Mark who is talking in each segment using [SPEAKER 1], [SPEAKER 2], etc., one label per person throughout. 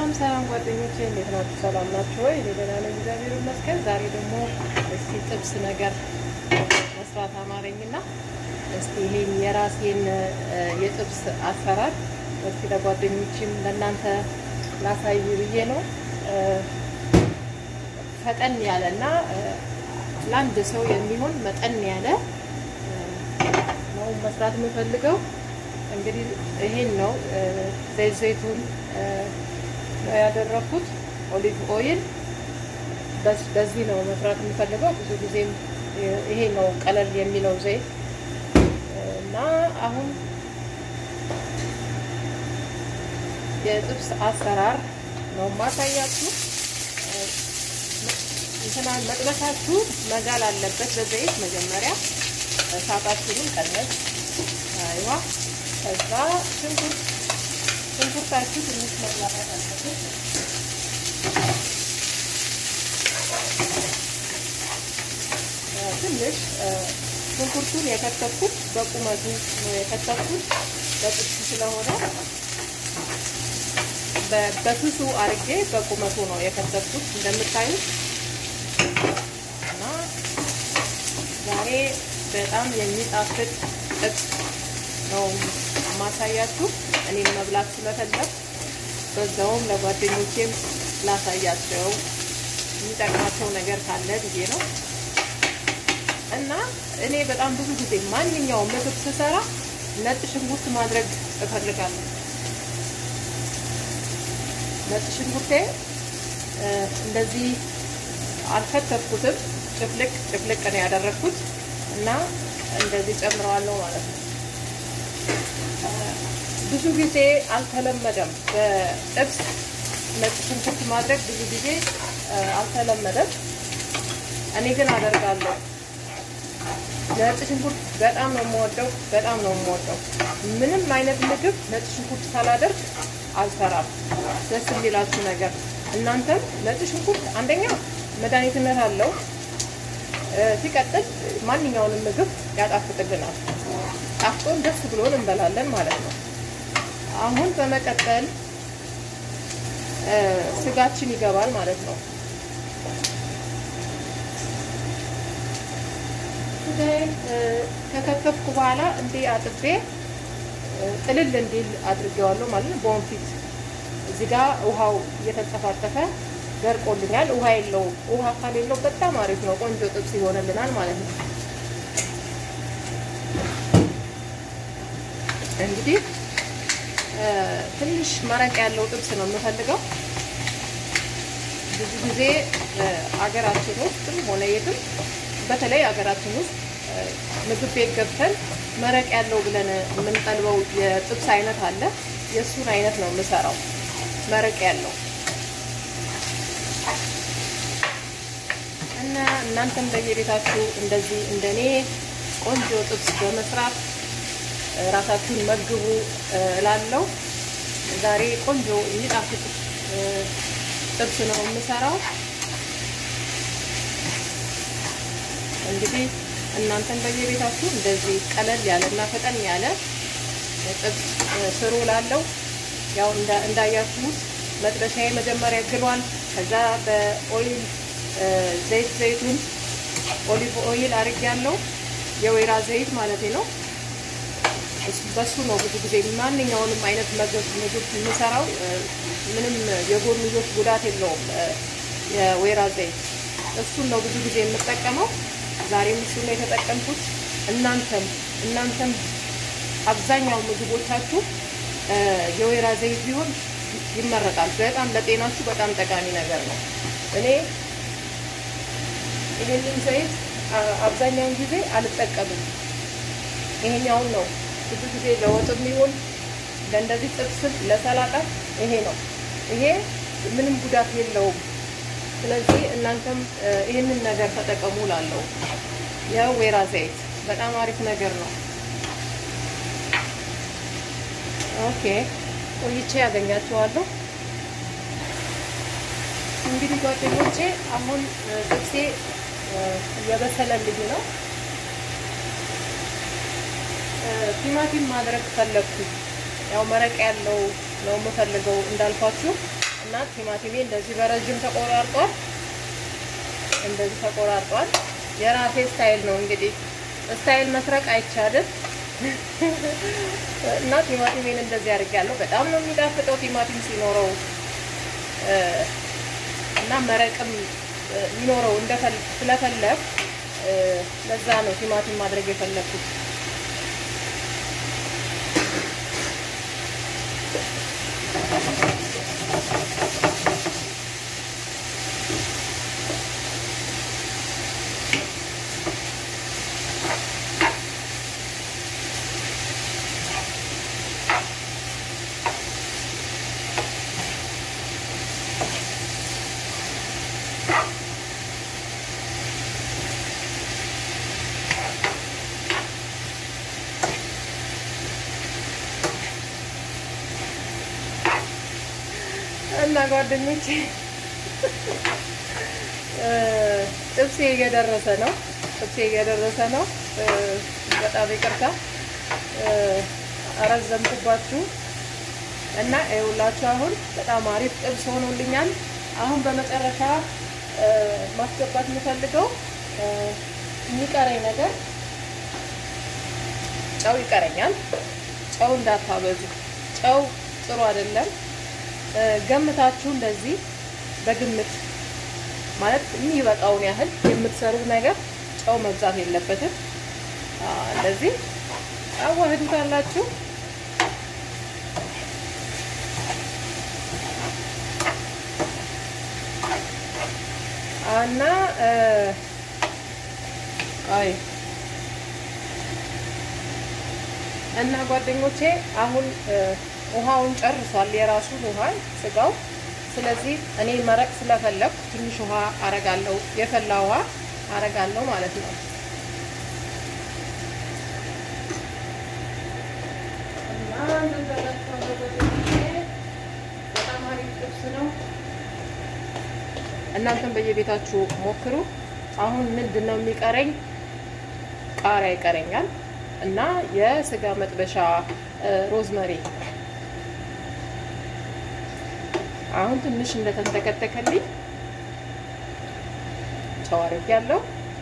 [SPEAKER 1] ሰላም ሰላም ጓደኞቼ እንዴት ናችሁ? ሰላም ናችሁ ወይ? እኔ ደህና ነኝ፣ እግዚአብሔር ይመስገን። ዛሬ ደግሞ እስቲ ጥብስ ነገር መስራት አማረኝና እስቲ ይሄን የራሴን የጥብስ አሰራር እስቲ ለጓደኞችም ለእናንተ ላሳይ ብዬ ነው። ፈጠን ያለ እና ለአንድ ሰው የሚሆን መጠን ያለ ነው መስራት የምፈልገው። እንግዲህ ይሄን ነው ዘይት ዘይቱን ነው ያደረኩት። ኦሊቭ ኦይል በዚህ ነው መስራት የምፈልገው። ብዙ ጊዜም ይሄ ነው ቀለል የሚለው ዘይት እና አሁን የጥብስ አሰራር ነው ማሳያችሁ። እንትና መጥበሳችሁ መጋል አለበት በዘይት መጀመሪያ እሳታችሁንም ቀነስ አይዋ ከዛ ሽንኩርት ሽንኩርታችሁ ትንሽ መብላታት አለበት። ትንሽ ሽንኩርቱን የከተፍኩት በቁመቱ ነው የከተፍኩት በጥብስ ስለሆነ በስሱ አርጌ በቁመቱ ነው የከተፍኩት እንደምታዩት እና ዛሬ በጣም የሚጣፍጥ ጥብስ ነው ማሳያችሁ። እኔም መብላት ስለፈለግ በዛውም ለጓደኞቼም ላሳያቸው የሚጠቅማቸው ነገር ካለ ብዬ ነው እና እኔ በጣም ብዙ ጊዜ ማንኛውም ምግብ ስሰራ ነጭ ሽንኩርት ማድረግ እፈልጋለሁ። ነጭ ሽንኩርቴ እንደዚህ አልከተፍኩትም፣ ጭፍልቅ ጭፍልቅ ነው ያደረግኩት እና እንደዚህ ጨምረዋለሁ ማለት ነው። ብዙ ጊዜ አልተለመደም። በጥብስ ነጭ ሽንኩርት ማድረግ ብዙ ጊዜ አልተለመደም። እኔ ግን አደርጋለሁ። ነጭ ሽንኩርት በጣም ነው የምወደው፣ በጣም ነው የምወደው። ምንም አይነት ምግብ ነጭ ሽንኩርት ሳላደርግ አልሰራም። ደስ የሚላችሁ ነገር እናንተም ነጭ ሽንኩርት አንደኛ መድኃኒትነት አለው፣ ሲቀጥል ማንኛውንም ምግብ ያጣፍጥልናል። ጣፍጦን ደስ ብሎን እንበላለን ማለት ነው። አሁን በመቀጠል ስጋችን ይገባል ማለት ነው። ስጋዬን ከከተፍኩ በኋላ እንዲህ አጥቤ ጥልል እንዲል አድርጌዋለሁ ማለት ነው። በወንፊት እዚህ ጋር ውሃው እየተንጠፋጠፈ ደርቆልኛል። ውሃ የለውም። ውሃ ካሌለው በጣም አሪፍ ነው፣ ቆንጆ ጥብስ ይሆንልናል ማለት ነው። እንግዲህ ትንሽ መረቅ ያለው ጥብስ ነው የምፈልገው። ብዙ ጊዜ አገራችን ውስጥም ሆነ የትም በተለይ አገራችን ውስጥ ምግብ ቤት ገብተን መረቅ ያለው ብለን የምንጠልበው የጥብስ አይነት አለ። የእሱን አይነት ነው የምሰራው፣ መረቅ ያለው እና እናንተም በየቤታችሁ እንደዚህ እንደኔ ቆንጆ ጥብስ በመስራት ራሳችሁን መግቡ እላለሁ። ዛሬ ቆንጆ የሚጣፍጥ ጥብስ ነው የምሰራው። እንግዲህ እናንተም በየቤታችሁ እንደዚህ ቀለል ያለ እና ፈጠን ያለ ጥብስ ስሩ እላለሁ። ያው እንዳያችሁት መጥበሻዬ መጀመሪያ ግሏል። ከዛ በኦይል ዘይት ዘይቱን ኦሊቭ ኦይል አድርጌያለሁ። የወይራ ዘይት ማለት ነው። በሱ ነው ብዙ ጊዜ ማንኛውንም አይነት ምግብ ምግብ የምሰራው። ምንም የጎንዮሽ ጉዳት የለውም የወይራ ዘይት። እሱን ነው ብዙ ጊዜ የምጠቀመው። ዛሬም እሱ ነው የተጠቀምኩት። እናንተም እናንተም አብዛኛው ምግቦቻችሁ የወይራ ዘይት ቢሆን ይመረጣል። በጣም ለጤናችሁ በጣም ጠቃሚ ነገር ነው። እኔ ይሄንን ዘይት አብዛኛውን ጊዜ አልጠቀምም። ይሄኛውን ነው ብዙ ጊዜ ለወጥም ይሁን ለእንደዚህ ጥብስም ለሰላጣ ይሄ ነው። ይሄ ምንም ጉዳት የለውም። ስለዚህ እናንተም ይህንን ነገር ተጠቀሙ ላለው የወይራ ዘይት በጣም አሪፍ ነገር ነው። ኦኬ ቆይቼ ያገኛቸዋለሁ። እንግዲህ ጓደኞቼ አሁን ጥብሴ እየበሰለልኝ ነው። ቲማቲም ማድረግ ፈለግኩ። ያው መረቅ ያለው ነው የምፈልገው እንዳልኳችሁ እና እና ቲማቲሜ እንደዚህ በረዥም ተቆራርጧል። እንደዚህ ተቆራርጧል። የራሴ ስታይል ነው እንግዲህ ስታይል መስረቅ አይቻልም። እና ቲማቲሜን እንደዚህ አድርጌያለሁ። በጣም ነው የሚጣፍጠው ቲማቲም ሲኖረው እና መረቅም ሊኖረው ስለፈለግ ለዛ ነው ቲማቲም ማድረግ የፈለግኩት። እና ጓደኞቼ ጥብሴ እየደረሰ ነው። ጥብሴ እየደረሰ ነው። በጣም ይቅርታ አረዘምኩባችሁ እና ይኸውላችሁ አሁን በጣም አሪፍ ጥብስ ሆኖልኛል። አሁን በመጨረሻ ማስገባት የምፈልገው የሚቀረኝ ነገር ጨው ይቀረኛል። ጨው እንዳታበዙ። ጨው ጥሩ አይደለም። ገምታችሁ እንደዚህ በግምት ማለት የሚበቃውን ያህል የምትሰሩት ነገር ጨው መብዛት የለበትም። እንደዚህ አዋህዱታላችሁ። እና አይ እና ጓደኞቼ አሁን ውሃውን ጨርሷል፣ የራሱን ውሃ ስጋው። ስለዚህ እኔ መረቅ ስለፈለኩ ትንሽ ውሃ አረጋለሁ፣ የፈላ ውሃ አረጋለሁ ማለት ነው። በጣም አሪፍ ጥብስ ነው። እናንተም በየቤታችሁ ሞክሩ። አሁን ምንድን ነው የሚቀረኝ? ቃሪያ ይቀረኛል እና የስጋ መጥበሻ ሮዝመሪ አሁን ትንሽ እንደተንተከተከልኝ ጨው አድርጌያለሁ።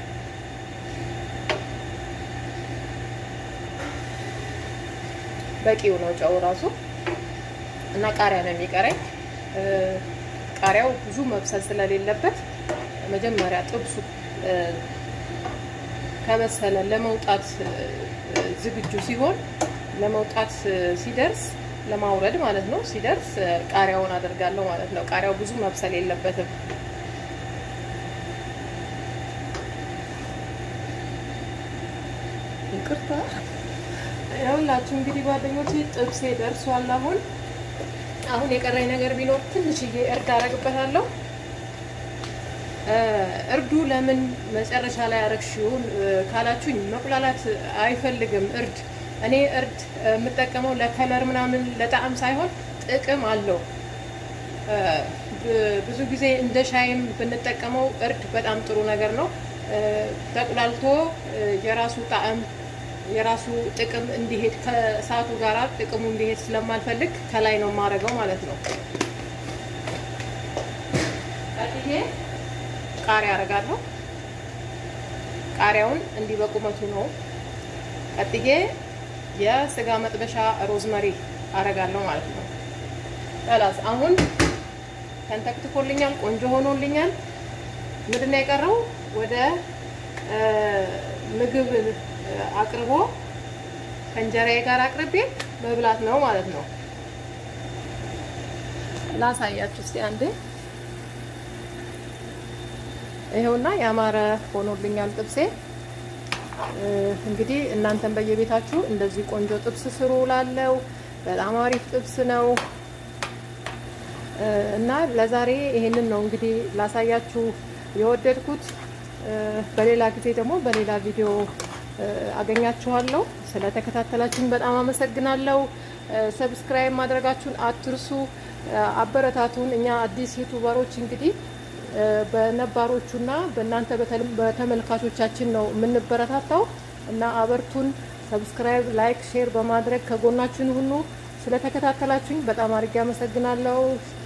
[SPEAKER 1] በቂው ነው ጨው ራሱ እና ቃሪያ ነው የሚቀረኝ። ቃሪያው ብዙ መብሰል ስለሌለበት መጀመሪያ ጥብሱ ከበሰለ ለመውጣት ዝግጁ ሲሆን ለመውጣት ሲደርስ ለማውረድ ማለት ነው። ሲደርስ ቃሪያውን አደርጋለሁ ማለት ነው። ቃሪያው ብዙ መብሰል የለበትም። ይቅርታ ያውላችሁ እንግዲህ ጓደኞቼ ጥብሴ ደርሷል። አሁን አሁን የቀረኝ ነገር ቢኖር ትንሽዬ እርድ አደርግበታለሁ። እርዱ ለምን መጨረሻ ላይ አረግሽውን ካላችሁኝ መቁላላት አይፈልግም እርድ እኔ እርድ የምጠቀመው ለከለር ምናምን ለጣዕም ሳይሆን ጥቅም አለው። ብዙ ጊዜ እንደ ሻይም ብንጠቀመው እርድ በጣም ጥሩ ነገር ነው። ተቁላልቶ የራሱ ጣዕም የራሱ ጥቅም እንዲሄድ ከእሳቱ ጋር ጥቅሙ እንዲሄድ ስለማልፈልግ ከላይ ነው የማደርገው ማለት ነው። ቀጥዬ ቃሪያ አደርጋለሁ። ቃሪያውን እንዲህ በቁመቱ ነው። ቀጥዬ የስጋ መጥበሻ ሮዝመሪ አረጋለሁ ማለት ነው። ጠላስ አሁን ተንተክትኮልኛል፣ ቆንጆ ሆኖልኛል። ምንድን ነው የቀረው? ወደ ምግብ አቅርቦ ከእንጀራዬ ጋር አቅርቤ መብላት ነው ማለት ነው። ላሳያችሁ እስቲ አንዴ። ይኸውና ያማረ ሆኖልኛል ጥብሴ። እንግዲህ እናንተም በየቤታችሁ እንደዚህ ቆንጆ ጥብስ ስሩ ላለው በጣም አሪፍ ጥብስ ነው እና ለዛሬ ይሄንን ነው እንግዲህ ላሳያችሁ የወደድኩት። በሌላ ጊዜ ደግሞ በሌላ ቪዲዮ አገኛችኋለሁ። ስለተከታተላችሁን በጣም አመሰግናለሁ። ሰብስክራይብ ማድረጋችሁን አትርሱ። አበረታቱን። እኛ አዲስ ዩቱበሮች እንግዲህ በነባሮቹና በእናንተ በተመልካቾቻችን ነው የምንበረታታው እና አበርቱን። ሰብስክራይብ፣ ላይክ፣ ሼር በማድረግ ከጎናችን ሁኑ። ስለተከታተላችሁኝ በጣም አድርጌ አመሰግናለሁ።